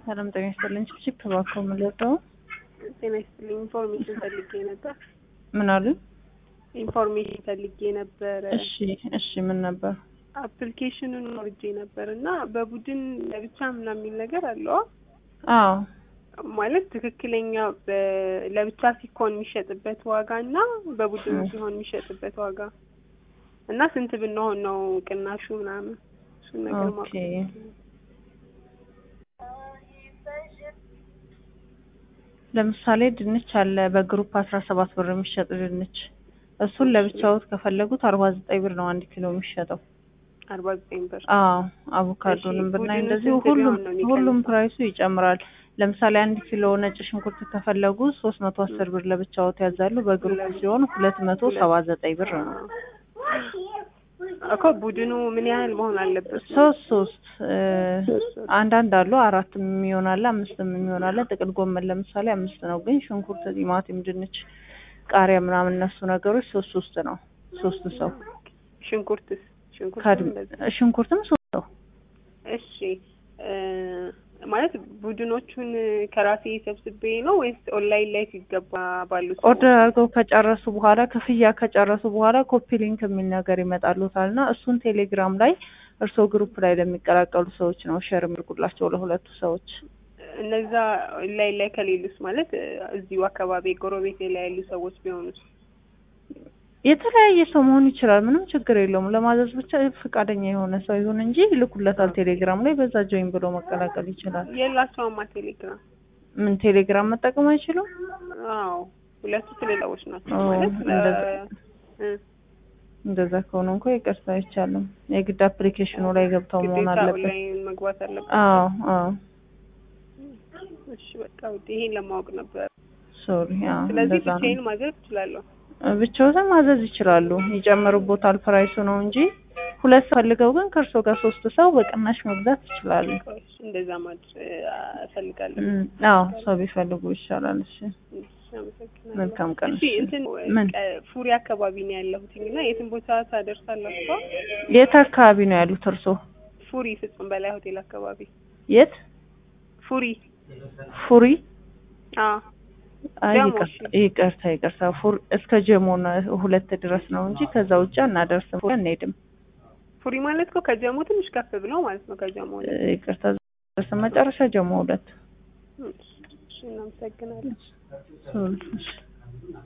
ሰላም ጤና ይስጥልኝ። ቺፕ እባክዎ ምን ልርዳው? ጤና ይስጥልኝ። ኢንፎርሜሽን ፈልጌ ነበር። ምን አሉ? ኢንፎርሜሽን ፈልጌ ነበረ። እሺ እሺ፣ ምን ነበር? አፕሊኬሽኑን ወርጄ ነበር እና በቡድን ለብቻ ምናምን የሚል ነገር አለው አዎ ማለት ትክክለኛ በ- ለብቻ ሲኮን የሚሸጥበት ዋጋ እና በቡድን እ። ሲሆን የሚሸጥበት ዋጋ እና ስንት ብንሆን ነው ቅናሹ ምናምን እሱን ነገር ማወቅ ኦኬ። ለምሳሌ ድንች አለ በግሩፕ አስራ ሰባት ብር የሚሸጥ ድንች እሱን ለብቻዎት ከፈለጉት አርባ ዘጠኝ ብር ነው አንድ ኪሎ የሚሸጠው። አርባ ዘጠኝ ብር አዎ አቮካዶንም እሺ፣ ብናይ ቡድኑ እንደዚሁ ስንት ሁሉም ቢሆን ነው የሚቀንሰው? ሁሉም ፕራይሱ ይጨምራል። ለምሳሌ አንድ ኪሎ ነጭ ሽንኩርት ከፈለጉ ሶስት መቶ አስር ብር ለብቻዎት ያዛሉ። በግሩፕ ሲሆን ሁለት መቶ ሰባ ዘጠኝ ብር ነው። እኮ ቡድኑ ምን ያህል መሆን አለበት? ሶስት ሶስት እ፣ አንዳንድ አሉ አራትም የሚሆን አለ አምስትም የሚሆን አለ። ጥቅል ጎመን ለምሳሌ አምስት ነው፣ ግን ሽንኩርት፣ ቲማቲም፣ ድንች፣ ቃሪያ ምናምን እነሱ ነገሮች ሶስት ሶስት ነው። ሶስት ሰው ሽንኩርትስ ሽንኩርት ካድ ሽንኩርትም ሶስት ሰው እሺ እ፣ ማለት ቡድኖቹን ከራሴ ሰብስቤ ነው ወይስ ኦንላይን ላይ ሲገባ ባሉት ኦርደር አድርገው ከጨረሱ በኋላ ክፍያ ከጨረሱ በኋላ ኮፒ ሊንክ የሚል ነገር ይመጣሉታል እና እሱን ቴሌግራም ላይ እርስዎ ግሩፕ ላይ ለሚቀላቀሉ ሰዎች ነው ሼር የሚልኩላቸው ለሁለቱ ሰዎች። እነዛ ኦንላይን ላይ ከሌሉስ ማለት እ፣ እዚሁ አካባቢ ጎረቤቴ ላይ ያሉ ሰዎች ቢሆኑስ? የተለያየ ሰው መሆን ይችላል። ምንም ችግር የለውም። ለማዘዝ ብቻ ፈቃደኛ የሆነ ሰው ይሁን እንጂ ይልኩለታል ቴሌግራም ላይ በዛ ጆይን ብሎ መቀላቀል ይችላል። የላቸውማ ቴሌግራም። ምን ቴሌግራም መጠቀም አይችሉም? አዎ ሁለቱ ትልልቆች ናቸው ኦ፣ ማለት እንደዛ። እ፣ እንደዛ ከሆነ እንኳ ይቅርታ አይቻልም። የግድ አፕሊኬሽኑ ላይ ገብተው መሆን ግዴታ አለበት። ኦንላይን መግባት አለበት። አዎ አዎ እሺ በቃ ውድ ይሄን ለማወቅ ነበር። ሶሪ። አዎ ስለዚህ እንደዛ ነው። ብቻዬን ማዘዝ እችላለሁ። ብቻዎትን ማዘዝ ይችላሉ። ይጨምሩቦታል ፕራይሱ ነው እንጂ ሁለት ሰው ፈልገው ግን ከእርሶ ጋር ሶስት ሰው በቅናሽ መግዛት ይችላሉ። እሺ፣ እንደዛ ማድረግ እፈልጋለሁ። እም፣ አዎ ሰው ቢፈልጉ ይሻላል። እሺ እሺ፣ አመሰግናለሁ። መልካም ቀን። እሺ እንትን ምን? ቀ- ፉሪ አካባቢ ነው ያለሁት እና የትን ቦታ ታደርሳላችሁ? የት አካባቢ ነው ያሉት እርሶ? ፉሪ ፍጹም በላይ ሆቴል አካባቢ የት? ፉሪ። ፉሪ? አዎ አይ ጀሞ፣ ይቅርታ እሺ። ይቅርታ ይቅርታ። ፉር እስከ ጀሞ ነው ሁለት ድረስ ነው እንጂ ከዛ ውጭ አናደርስም። ፉሪ አንሄድም። ፉሪ ማለት እኮ ከጀሞ ትንሽ ከፍ ብለው ማለት ነው። ከጀሞ ላይ ይቅርታ ድረስ መጨረሻ ጀሞ ሁለት እሺ፣ እናመሰግናለን። ሶሪ። እሺ